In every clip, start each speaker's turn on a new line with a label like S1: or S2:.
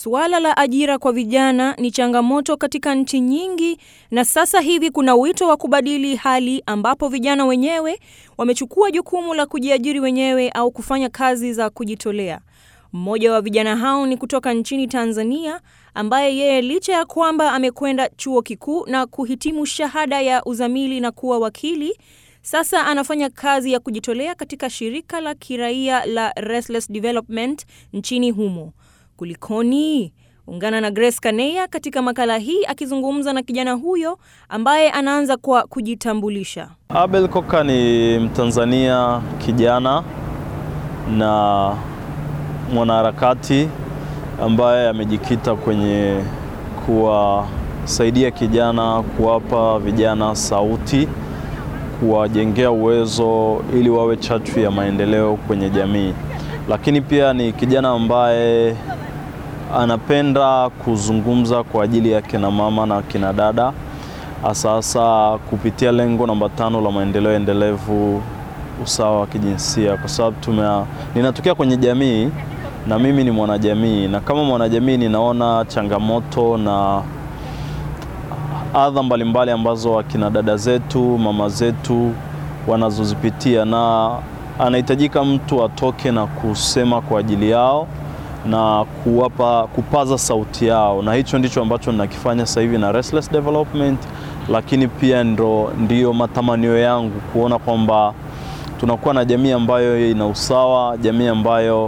S1: Suala la ajira kwa vijana ni changamoto katika nchi nyingi, na sasa hivi kuna wito wa kubadili hali ambapo vijana wenyewe wamechukua jukumu la kujiajiri wenyewe au kufanya kazi za kujitolea. Mmoja wa vijana hao ni kutoka nchini Tanzania ambaye yeye licha ya kwamba amekwenda chuo kikuu na kuhitimu shahada ya uzamili na kuwa wakili, sasa anafanya kazi ya kujitolea katika shirika la kiraia la Restless Development nchini humo. Kulikoni? Ungana na Grace Kaneya katika makala hii akizungumza na kijana huyo ambaye anaanza kwa kujitambulisha.
S2: Abel Koka ni Mtanzania kijana na mwanaharakati ambaye amejikita kwenye kuwasaidia kijana, kuwapa vijana sauti, kuwajengea uwezo ili wawe chachu ya maendeleo kwenye jamii. Lakini pia ni kijana ambaye anapenda kuzungumza kwa ajili ya kina mama na kina dada, hasa hasa kupitia lengo namba tano la maendeleo endelevu, usawa wa kijinsia, kwa sababu tume ninatokea kwenye jamii na mimi ni mwanajamii, na kama mwanajamii ninaona changamoto na adha mbalimbali ambazo akina dada zetu, mama zetu wanazozipitia, na anahitajika mtu atoke na kusema kwa ajili yao na kuwapa kupaza sauti yao, na hicho ndicho ambacho ninakifanya sasa hivi na Restless Development, lakini pia ndo ndiyo matamanio yangu kuona kwamba tunakuwa na jamii ambayo ina usawa, jamii ambayo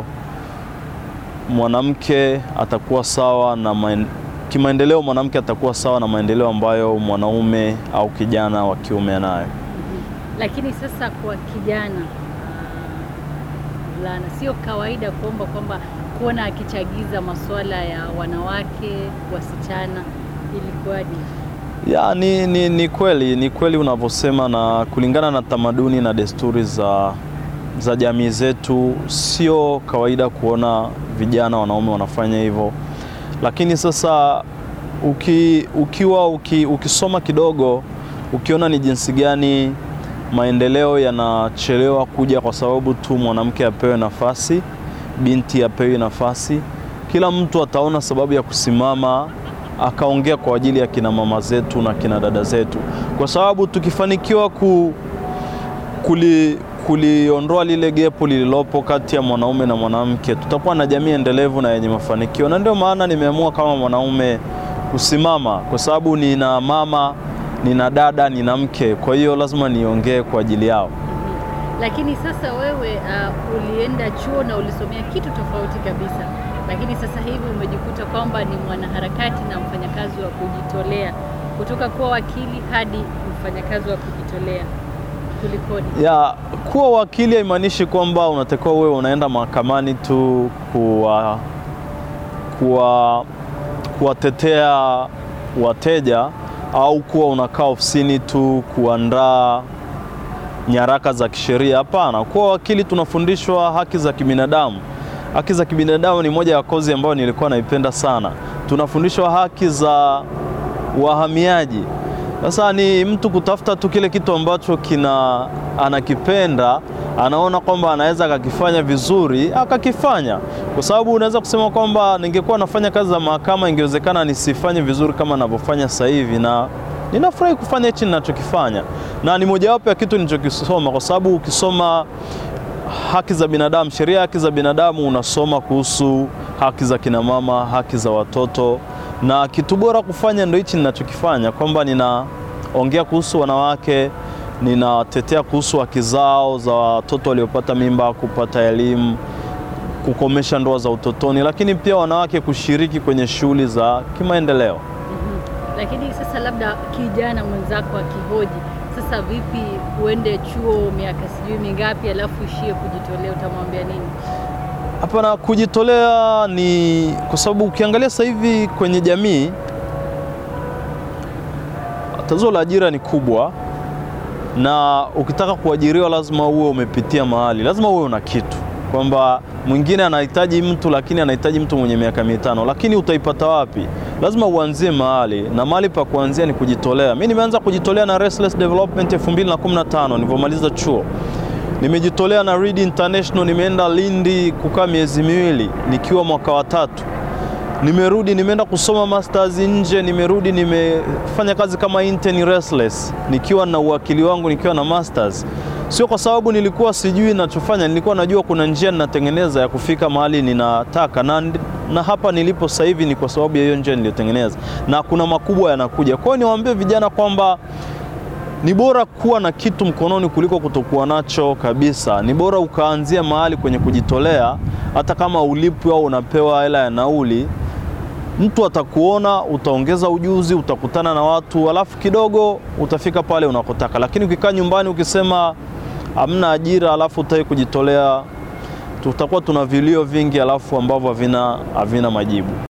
S2: mwanamke atakuwa sawa na maen... kimaendeleo mwanamke atakuwa sawa na maendeleo ambayo mwanaume au kijana wa kiume anayo.
S3: Lakini sasa kwa kijana vulana, sio kawaida kuomba kwamba kuona akichagiza masuala ya wanawake, wasichana, ilikuwaje?
S2: Ya, ni, ni, ni kweli ni kweli unavyosema, na kulingana na tamaduni na desturi za, za jamii zetu sio kawaida kuona vijana wanaume wanafanya hivyo, lakini sasa uki, ukiwa uki, ukisoma kidogo ukiona ni jinsi gani maendeleo yanachelewa kuja kwa sababu tu mwanamke apewe nafasi, binti apewe nafasi, kila mtu ataona sababu ya kusimama akaongea kwa ajili ya kina mama zetu na kina dada zetu, kwa sababu tukifanikiwa ku, kuli, kuliondoa lile gepo lililopo kati ya mwanaume na mwanamke, tutakuwa na jamii endelevu na yenye mafanikio. Na ndio maana nimeamua kama mwanaume kusimama, kwa sababu nina mama, nina dada, nina mke, kwa hiyo lazima niongee kwa ajili yao.
S3: Lakini sasa wewe uh, ulienda chuo na ulisomea kitu tofauti kabisa, lakini sasa hivi umejikuta kwamba ni mwanaharakati na mfanyakazi wa kujitolea, kutoka kuwa wakili hadi mfanyakazi wa kujitolea. Kulikoni?
S2: Ya, kuwa wakili haimaanishi kwamba unatakiwa wewe unaenda mahakamani tu kuwa kuwa kuwatetea wateja au kuwa unakaa ofisini tu kuandaa nyaraka za kisheria. Hapana, kuwa wakili tunafundishwa haki za kibinadamu. Haki za kibinadamu ni moja ya kozi ambayo nilikuwa naipenda sana. Tunafundishwa haki za wahamiaji. Sasa ni mtu kutafuta tu kile kitu ambacho kina anakipenda, anaona kwamba anaweza akakifanya vizuri, akakifanya. Kwa sababu unaweza kusema kwamba ningekuwa nafanya kazi za mahakama, ingewezekana nisifanye vizuri kama ninavyofanya sasa hivi, na ninafurahi kufanya hichi ninachokifanya, na ni mojawapo ya kitu nilichokisoma, kwa sababu ukisoma haki za binadamu, sheria ya haki za binadamu, unasoma kuhusu haki za kinamama, haki za watoto na kitu bora kufanya ndio hichi ninachokifanya, kwamba ninaongea kuhusu wanawake, ninatetea kuhusu haki zao za watoto waliopata mimba, kupata elimu, kukomesha ndoa za utotoni, lakini pia wanawake kushiriki kwenye shughuli za kimaendeleo.
S3: Mm-hmm. Lakini sasa labda kijana mwenzako akihoji sasa, vipi uende chuo miaka sijui mingapi alafu ishie kujitolea, utamwambia nini?
S2: Hapana, kujitolea ni kwa sababu ukiangalia sasa hivi kwenye jamii tatizo la ajira ni kubwa, na ukitaka kuajiriwa lazima uwe umepitia mahali, lazima uwe una kitu, kwamba mwingine anahitaji mtu lakini anahitaji mtu mwenye miaka mitano, lakini utaipata wapi? Lazima uanzie mahali, na mahali pa kuanzia ni kujitolea. Mimi nimeanza kujitolea na Restless Development 2015 nilivyomaliza chuo nimejitolea na Read International, nimeenda Lindi kukaa miezi miwili nikiwa mwaka wa tatu. nimerudi nimeenda kusoma masters nje, nimerudi nimefanya kazi kama intern restless, nikiwa na uwakili wangu, nikiwa na masters. Sio kwa sababu nilikuwa sijui ninachofanya, nilikuwa najua kuna njia ninatengeneza ya kufika mahali ninataka, na, na hapa nilipo sasa hivi ni kwa sababu ya hiyo njia niliyotengeneza, na kuna makubwa yanakuja. Kwa hiyo niwaambie vijana kwamba ni bora kuwa na kitu mkononi kuliko kutokuwa nacho kabisa. Ni bora ukaanzia mahali kwenye kujitolea, hata kama ulipwi au unapewa hela ya nauli. Mtu atakuona, utaongeza ujuzi, utakutana na watu, alafu kidogo utafika pale unakotaka. Lakini ukikaa nyumbani ukisema hamna ajira, alafu utaki kujitolea, tutakuwa tuna vilio vingi, alafu ambavyo havina havina majibu.